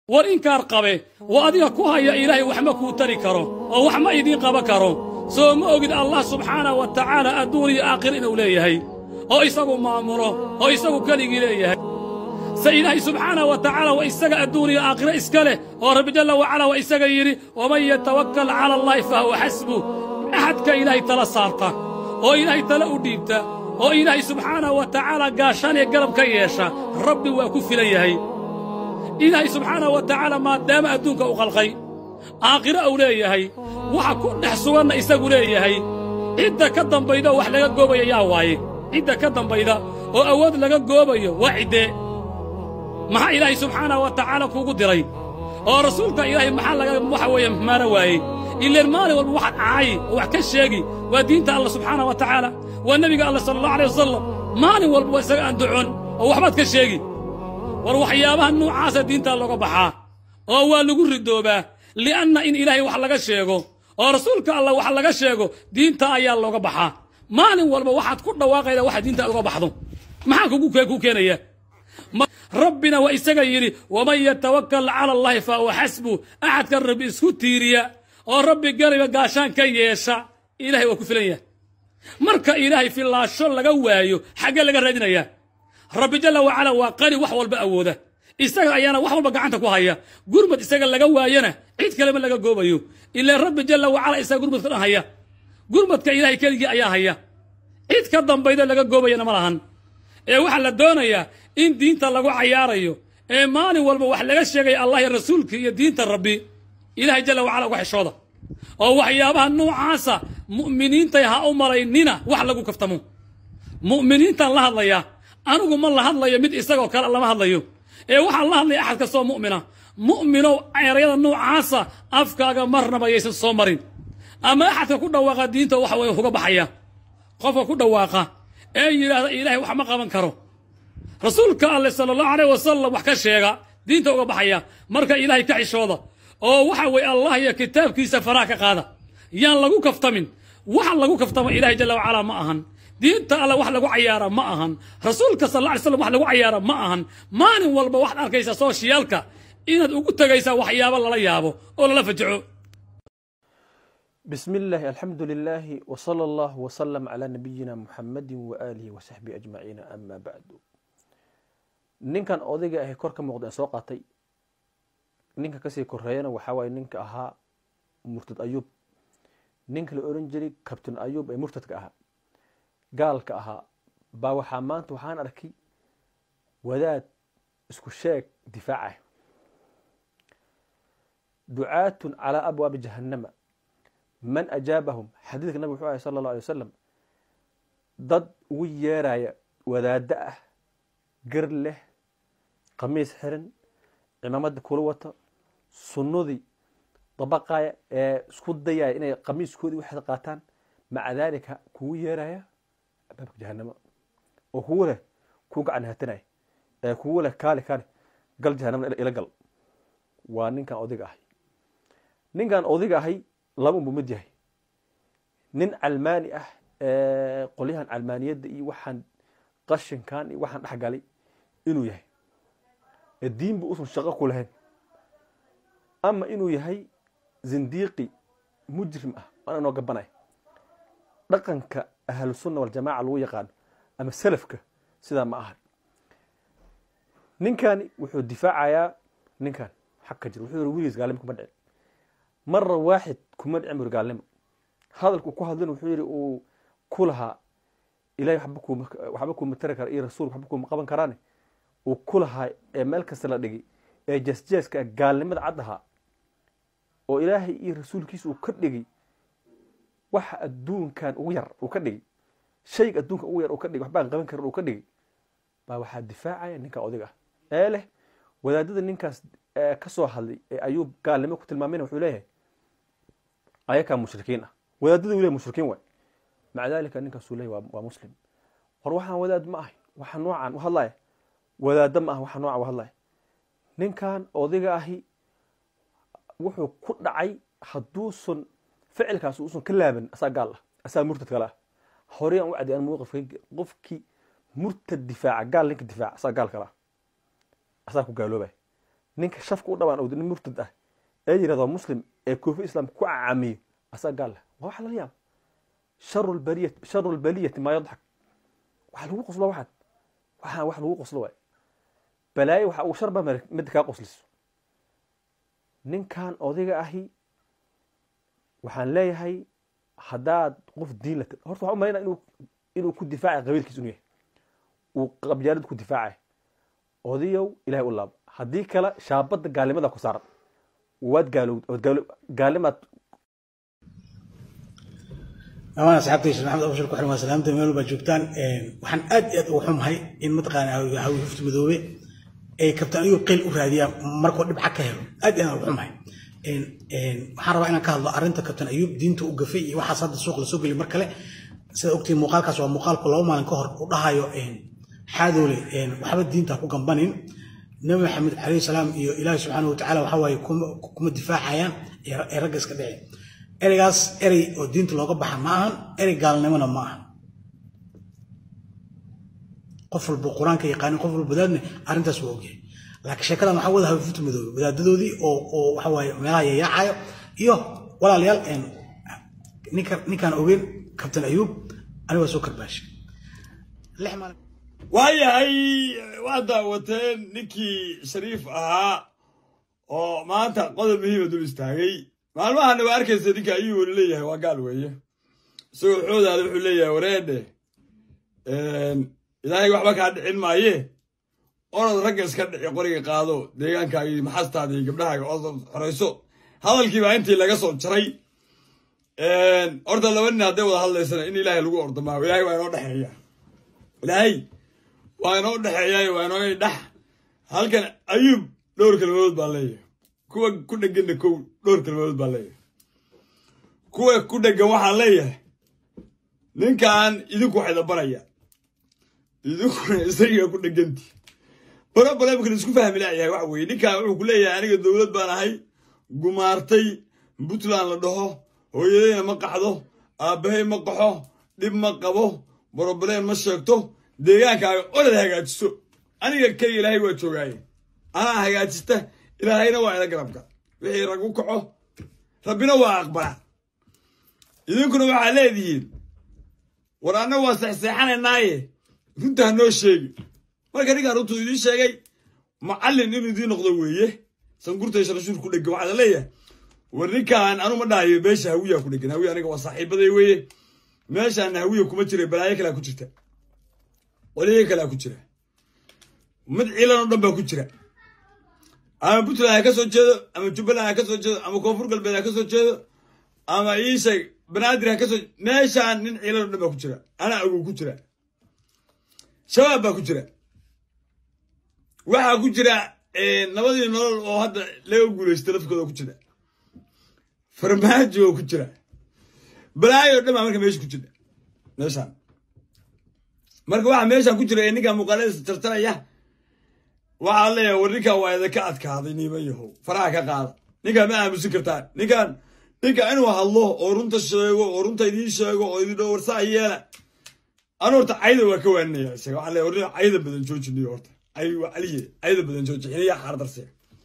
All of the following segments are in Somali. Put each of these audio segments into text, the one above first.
war inkaar qabe oo adiga ku haya ilaahay wax ma kuu tari karo oo wax ma idiin qaban karo soo ma ogid allah subxaanahu wa tacaala adduun iyo aakhir inuu leeyahay oo isagu maamulo oo isagu keligii leeyahay se ilaahay subxaanahu wa tacaala waa isaga adduun iyo aakhiro iska leh oo rabbi jalla wacala waa isaga yidhi waman yatawakkal cala allaahi fa huwa xasbu axadka ilaahay tala saarta oo ilaahay tala u dhiibta oo ilaahay subxaanahu wa tacaala gaashaan ee garab ka yeesha rabbi waa ku filan yahay ilaahay subxaanahu wa tacaala maadaama adduunka u qalqay aakhiro uu leeyahay waxa ku dhex suganna isagu leeyahay cidda ka dambayda oo wax laga goobaya yaa waaye cidda ka dambayda oo awood laga goobayo waa ciddee maxaa ilaahay subxaanahu wa tacaala kuugu diray oo rasuulka ilaahay maxaa laga waxa weeye maana waayey ileen maalin walba waxaad caayi oo wax ka sheegi waa diinta allah subxaanahu wa tacaala waa nebiga allah sala allahu alay wasalam maalin walba waa isaga aan ducon oo waxbaad ka sheegi war waxyaabaha nuucaasa diintaa looga baxaa oo waa lagu ridoobaa li'anna in ilaahay wax laga sheego oo rasuulka allah wax laga sheego diinta ayaa looga baxaa maalin walba waxaad ku dhawaaqayda waxa diinta uga baxdo maxaa kugu ku keenaya rabbina waa isaga yidhi waman yatawakkal cala allahi fa huwa xasbu axadka rabbi isku tiiriya oo rabbi gariba gaashaan ka yeesha ilahay waa ku filan yahay marka ilaahay filaasho laga waayo xaggee laga raadinayaa rabbi jalla wacala waa qani wax walba awooda isaga ayaana wax walba gacanta ku haya gurmad isaga laga waayana cid kalema laga goobayo ilaa rabbi jalla wacala isaga gurmadka dhan haya gurmadka ilaahay keligii ayaa haya cid ka dambayda laga goobayana ma lahan ee waxaa la doonayaa in diinta lagu cayaarayo ee maalin walba wax laga sheegaya allah iyo rasuulka iyo diinta rabbi ilahay jalla wacala uga xishooda oo waxyaabaha noocaasa mu'miniintay ha u malaynina wax lagu kaftamo mu'miniintaan la hadlayaa anigu ma la hadlayo mid isagoo kale lama hadlayo ee waxaan la hadlaya axad kastoo mu'mina mu'minow erayada noocaasa afkaaga marnaba yaysan soo marin ama axadka ku dhawaaqa diinta waxa weye uga baxaya qofka ku dhawaaqa ee yidhaahda ilaahay wax ma qaban karo rasuulka alleh sala allahu aleyh wasalam wax ka sheega diinta uga baxaya marka ilaahay ka xishooda oo waxa weye allah iyo kitaabkiisa faraha ka qaada yaan lagu kaftamin waxa lagu kaftamo ilahay jalla wacala ma ahan diinta alla wax lagu cayaara ma ahan rasuulka sal alla alay slam wax lagu cayaara ma ahan maalin walba waxaad arkaysaa sooshiyaalka inaad ugu tegaysaa waxyaabo lala yaabo oo lala fajaco بسم الله الحمد لله وصلى الله وسلم على نبينا محمد وآله وصحبه أجمعين أما بعد ninkan odayga ahi kor ka muuqda soo qaatay ninka kasii koreeyana waxaa waaye ninka ahaa murtad ayuub ninka la oran jiray kabtain ayuub ee murtadka ahaa gaalka ahaa baa waxaa maanta waxaan arkay wadaad isku sheeg difaacah ducaatun calaa abwaabi jahannama man ajaabahum xadiidka nabig wuxuu ahay sala allahu alay wasalam dad ugu yeeraya wadaaddo ah gar leh qamiis xiran cimaamada kula wata sunnadii dabaqaya ee isku dayaya inay qamiiskoodii waxaad qaataan maca daalika kugu yeeraya abaabka jahanamo oo kugu leh kuu gacan hatanaya ee kugu leh kaali kaali gal jahanama ila gal waa ninkan odiga ahay ninkan odiga ahay laba unbuu mid yahay nin calmaani ah ee qolyahan calmaaniyadda iyo waxaan qashinkan iyo waxaan dhexgalay inuu yahay ee diinba usan shaqo ku lahayn ama inuu yahay zindiiqi mujrim ah waana noo gabanay dhaqanka ahlusunna waljamaca lagu yaqaano ama salafka sidaa ma aha ninkani wuxuu difaacayaa ninkan xag ka jira wuxuu yiri weligiis gaalnimo kuma dhicin mara waaxid kuma dhicin buri gaalnimo hadalku ku hadlin wuxuu yidhi uu ku lahaa ilahay waxba kuma tari kara iyo rasuulka waxba kuma qaban karaane uu ku lahaa ee meel kasta la dhigay ee jeesjeeska gaalnimada cad ahaa oo ilaahay iyo rasuulkiisa uu ka dhigay waxa adduunkan ugu yar uu ka dhigay shayga adduunkan ugu yar uu ka dhigay waxbaan qaban karin uu ka dhigay baa waxaa difaacaya ninka odiga ah ee leh wadaadada ninkaas ka soo hadlay ee ayuub gaalnimo ku tilmaamayna wuxuu leeyahay ayakaa mushrikiin ah wadaadada wile mushrikiin waay maca daalika ninkaasuu leeyahy waa muslim war waxaan wadaad ma ahay waxa noocan u hadlaya wadaadda ma ah waxa noocan u hadlaya ninkan odiga ahi wuxuu ku dhacay hadduusan ficilkaas uusan ka laaban asaa gaal ah asaa murtad kale ah horey aan u cadday an mowqifka qofkii murtad difaaca gaal ninka difaaca asaa gaal kale ah asaa ku gaaloobay ninka shafka u dhabaan owda nin murtad ah ee yidhahdo muslim ee koofi islaam ku cacaamiyo asaga gaal leh waa waxa laga yaaba sharu lbaliyati sharu lbaliyati maa yadxak waxa lagu qoslo waxaad waxaan wax lagu qoslo waay balaayo waxa ugu sharba midda kaa qosliso ninkan odayga ahi waxaan leeyahay haddaad qof diin la horta waxaan u malaynaa inuu inuu ku difaacay qabiilkiis inuu yahay uu qabyaalad ku difaacay odayow ilahay u laabo haddii kale shaabadda gaalnimada ku saaran waad gaalowd waad gaalo gaalnimaad amaan asxaabtaysa maxamed abshir ku xiran waa salaamta meel walbaa joogtaan waxaan aad iyo aad ugu xumahay in mataqaana hawi hufti madoobe ay kabtaan ayuu qeyl u raadiyaan markuu dhibca ka helo aad iyo aad ugu xumahay waxaan rabaa inaan ka hadlo arrinta kabtan ayuub diinta u gafay iyo waxaas hadda suuq la soo geliy mar kale sida ogtiin muuqaalkaas waa muuqaalku laba maalin ka hor u dhahayo xaadoole waxba diinta ku gambanin nabi maxamed calayhi salaam iyo ilaahi subxaanahu watacaala waxa waaye kuma difaacayaan ee ragga iska dhici ereygaas erey oo diinta looga baxa ma ahan erey gaalnimona ma ahan qof walba qur-aanka yaqaanin qof walba wadaadne arrintaas waa ogyahay laakiin sheekadan waxaa wada hafifuta madoobe wadaadadoodii oo oo waxa waaye meelaha yayaacayo iyo walaalayaal ninka ninkaan ogeyn kabtan ayuub aniga waa soo karbaashay lix maalin waayahay waad daawateen ninkii shariif ahaa oo maanta qodob muhiima dul istaagay maalmahana waa arkaysa ninka ayuu weli leeyahay waa gaal weeye isagoo xoodaada wuxuu leeyahay wareedhe ilaahay waxba kaa dhicin maaye orod ragga iska dhici qoriga qaado deegaankaagii maxastaada iyo gabdhahaaga oo xorayso hadalkii baa intii laga soo jaray horta laba nin hadday wada hadlaysana in ilaahay lagu ordamaayo ilaahay waa inoo dhexeeya ilaahay waa inoo dhexeeyayo waa inoo dhex halkan ayuub dhowr kelmadood baa leeyahay kuwa ku dheganna kow dhowr kelmadood baa leeyahay kuwa ku dhegan waxaa leeyahay ninkan idinku waxayda baraya idinkuna isagiga ku dheganti bara baleemkan isku fahmi laayahay waxa weeye ninkan wuxuu ku leeyahay aniga dowlad baan ahay gumaartay puntland la dhaho hooyadayna ma qaxdo aabbahay ma qaxo dhib ma qabo broblem ma sheegto deegaankaaga orad hagaajiso aniga kayga ilaahay waa joogaaye anaa hagaajista ilaahayna waa ila garabka wixii rag u kaco rabbina waa aqbalaa idinkuna waxaa leedihiin war anna waa seexseexanaynaaye runta ha noo sheegi marka ninkaan runtuu idiin sheegay macallin inuu idiin noqdo weeye sangurtay sharashuur ku dhegan waxaa la leeyahay war ninkaan anu ma dhahayo meesha hawiyaa ku dhegan hawiya aniga waa saaxiibaday weeye meeshaana hawiya kuma jira balaayo kalea ku jirta waliyo kalea ku jira mid ciilan oo dhan baa ku jira ama puntland ha ka soo jeedo ama jubbaland ha ka soo jeedo ama koonfur galbeed ha ka soo jeedo ama iisheeg banaadir ha ka soo meeshaan nin ciilan oo dhan baa ku jira anaa agow ku jira shabaab baa ku jira waxaa ku jira nabadii nolol oo hadda laga guulaysta lafkooda ku jira farmaajo oo ku jira balaayo dhan baa marka meesha ku jira meeshaan marka waxaa meeshaan ku jira ee ninkaa muuqaaladiisa tartaraya waxaa leeyahay war ninkan waa idinka adkaaday niiman yahow faraha ka qaada ninkaan ma aamusin kartaan ninkaan ninka inuu hadlo oo runta sheego oo runta idiin sheego oo idin dhowr saa yeela anu horta cayda waa ka waaninaya isaga waxaa leeyahay war cayda badan joojiniyo horta cay waa caliye cayda badan jooji xiliyaa xaardarse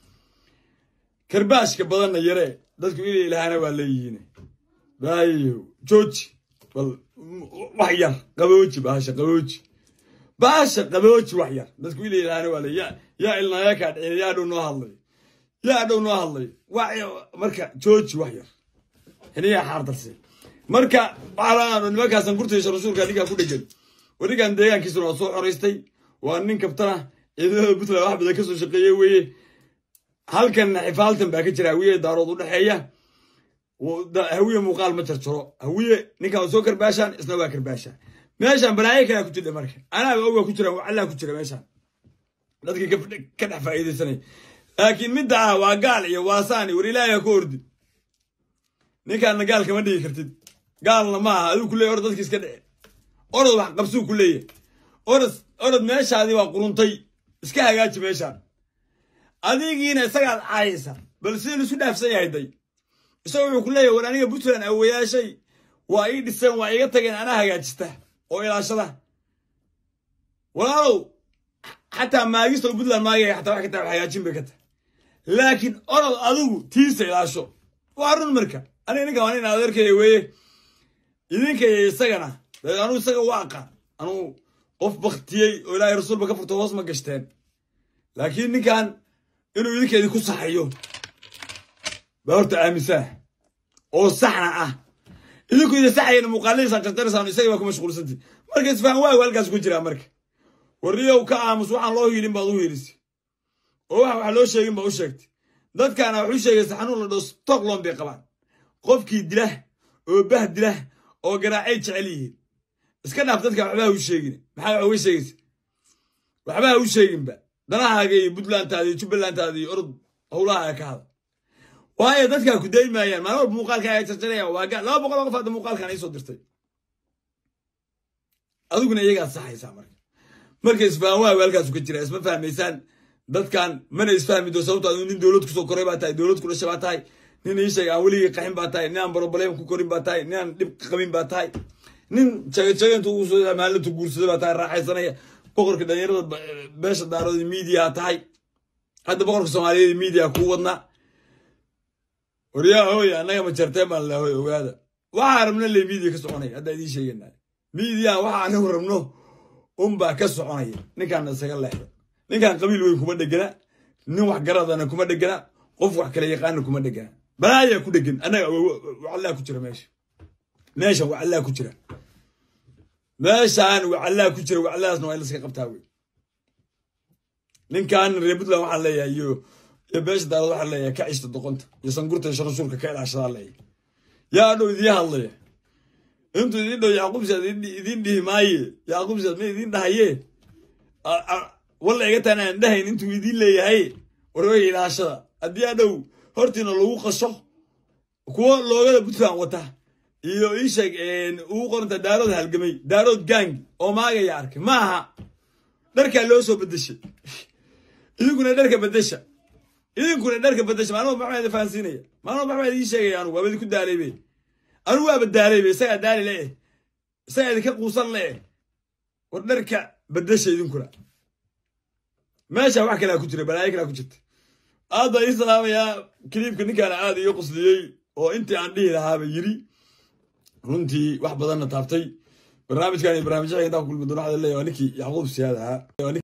karbaashka badanna yare dadku inay ilaahana waa leeyihiin baayo jooji bal wax yar qabooji baasha qabooji baasha qabooji wax yar dadku inay ilaahana waa leeya yaa ilnaya kaa dhicin yaa dhow noo hadlay yaa dhow noo hadlay marka jooji wax yar xiliyaa xaardarse marka waxaa nimankaasan gurtaysa rasuulka ninkaa ku dhegan warigan deegaankiisuna waa soo xoraystay waa nin kabtana ciidamada puntland wax badan ka soo shaqeeye weeye halkanna xifaaltan baa ka jira hawiye daarood u dhexeeya hawiye muuqaal ma jarjaro hawiye ninkan waa soo karbaashaan isna waa karbaashaan meeshaan balaayo kalaa ku jira marka anaaba ogaa ku jira wacallaa ku jira meeshaan dadkii ka dhex faa'iidaysanay laakiin midda ah waa gaal iyo waasaani war ilaahay ha ku ordi ninkaanna gaal kama dhigi kartid gaalna ma aha aduu ku leeyahy orod dadki iska dhici orod wax qabsuu ku leeyahy orod orod meeshaadii waa quruntay iska hagaaji meeshaan adigiina isagaad caayaysa bal sidii laisu dhaafsan yahay day isaga wuxuu ku leeyahy war aniga puntland awayaashay waa ii dhiseen waa iga tageen anaa hagaajista oo ilaashada walaalow xataa maagista oo puntland maagaya xataa wax ka tahay wax hagaajin bay ka tahay laakiin orod adigu tiisa ilaasho waa run marka aniga ninka waa nin adeerkaya weeye idinkaya isagana dee anuu isaga u aqaan anuu qof baktiyey oo ilaahay rasuulba ka furto hoos ma gashteen laakiin ninkan inuu idinka idinku saxayo baa horta aaminsaa oo saxna ah idinku idin saxayana muuqaaladiisaan jarjaraysaan isaga baa ku mashquulsanti marka isfahan waagu halkaas ku jiraa marka warriyow ka aamus waxaan loo hiilin baad u hiilisay oo waxa wax loo sheegin baa u sheegtay dadkaana wax u sheegaysa xanuun la dhao stockholm bay qabaan qofkii dilah oo bah dilah oo garaacay jecel yihiin iska dhaaf dadka waxba ha u sheegin maxaa wax uga sheegaysa waxba ha u sheeginba danahaaga iyo puntlandtaada iyo jubbalandtaada iyo orod howlaha ka hada waayo dadkaa ku daymaayaan maalin walba muuqaalka ay jarjarayaan waa gaal laba boqol oo qof hadda muuqaalkan iisoo dirtay adiguna iyagaad saxaysaa marka marka isfahan waagu halkaasu ka jira isma fahmaysaan dadkan mana isfahmi doo sababto adu nin dowlad kusoo koray baa tahay dowlad ku dhashay baa tahay nin iisheeg aan weligii qaxin baa tahay nin aan barobalem ku korin baa tahay nin aan dhib qabin baa tahay nin jagajagantu ugu soo maalintu guursada baa tahay raaxaysanaya boqorka dhalinyarada beesha daarooda miidiyaa tahay hadda boqorka soomaaliyeed miidiya kuu wadnaa waryaa hooy annaga ma jarteen baan lahoy ogaada waxaa rabna le miidiya ka soconaya haddaa idiin sheeganaa miidiyaha waxa anagu rabno unbaa ka soconaya ninkaana isaga leexda ninkan qabiil weyn kuma dhegana nin wax garadana kuma dhegana qof wax kala yaqaana kuma dhegana balaayaa ku dhegan annaga wacallaa ku jira meesha meeshan wacallaa ku jira meeshaan wacallaa ku jira wacalladaasna waa in laska qabtaa wey ninkan reer puntland waxaan leeyahay iyo iyo beesha daarad waxaan leeyahay ka cishta doqonta iyo sangurta sharashuurka ka ilaashadaa leeyahay yaa dhow idiin hadlaya intuu idiin dhow yacquub siyaad idiin dhihi maaye yacquub siyaad ma idiin dhahaye walla iga taan aan dhahayn intuu idiin leeyahay warway ilaashada haddii adhow hortiina lagu qasho kuwo loogada puntland wata iyo iisheeg ugu qoranta daarood halgamay daarood gang oo maagaya arkay ma aha dharkaa loo soo bedeshay idinkuna dharka bedesha idinkuna dharka bedesha maalin walba maxaa idin fahansiinaya maalin walba maxaa idiin sheegaya anugu waaba idinku daalaybe anugu waaba daalaybe isagaa daali le eh isagaa idinka quusan le eh war dharka bedesha idinkuna meesha wax kalaa ku jira balaayo kalaa ku jirta aad baa ii salaamayaa kiliibka ninkaana aad iyo qusliyey oo intii aan dhihi lahaaba yiri runtii wax badanna taabtay barnaamijkan iyo barnaamijyaha intaa ku kulmi doona waxaa leeyahay waa ninkii yacquub siyaad ahaa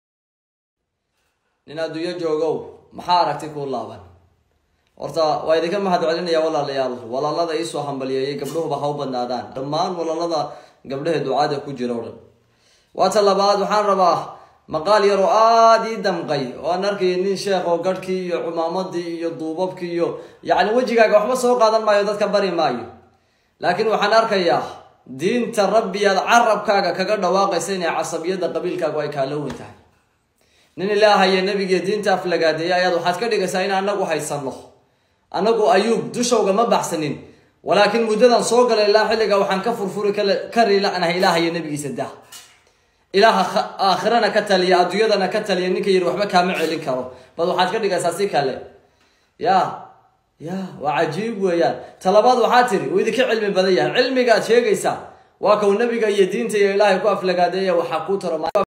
nin adduunyo joogow maxaa aragti kuu laaban horta waa idinka mahad celinaya walaalayaal walaalada iisoo hambaliyeeyay gabdhuhuba ha u badnaadaan dhammaan walaalada gabdhaha ducaada ku jira o dhan waata labaad waxaan rabaa maqaal yar oo aada ii damqay oo aan arkaya nin sheekh oo garhkii iyo cumaamadii iyo duubabkii iyo yacni wejigaaga waxba soo qaadan maayo dadka bari maayo laakiin waxaan arkayaa diinta rabbi aad carabkaaga kaga dhawaaqaysa inay casabiyadda qabiilkaagu ay kaala weyn tahay nin ilaahaya nebigiiyo diinta aflagaadeeya ayaad waxaad ka dhigaysaa in anagu haysanno anagu ayuub dushowga ma baxsanin walaakiin muddadan soo galay ilaa xilliga waxaan ka furfuri kari lanahay ilaahaya nebigiisa dah ilaaha aakhirana ka taliya adduunyadana ka taliya ninka yidhi waxba kaama celin karo bad waxaad ka dhigaysaa si kale ya ya waa cajiib weeyaan talabaad waxaa tiri uu idinka cilmi badan yahay cilmiga aad sheegaysaa waa kow nebiga iyo diinta iyo ilaahay ku aflagaadeeya waxaa kuu taro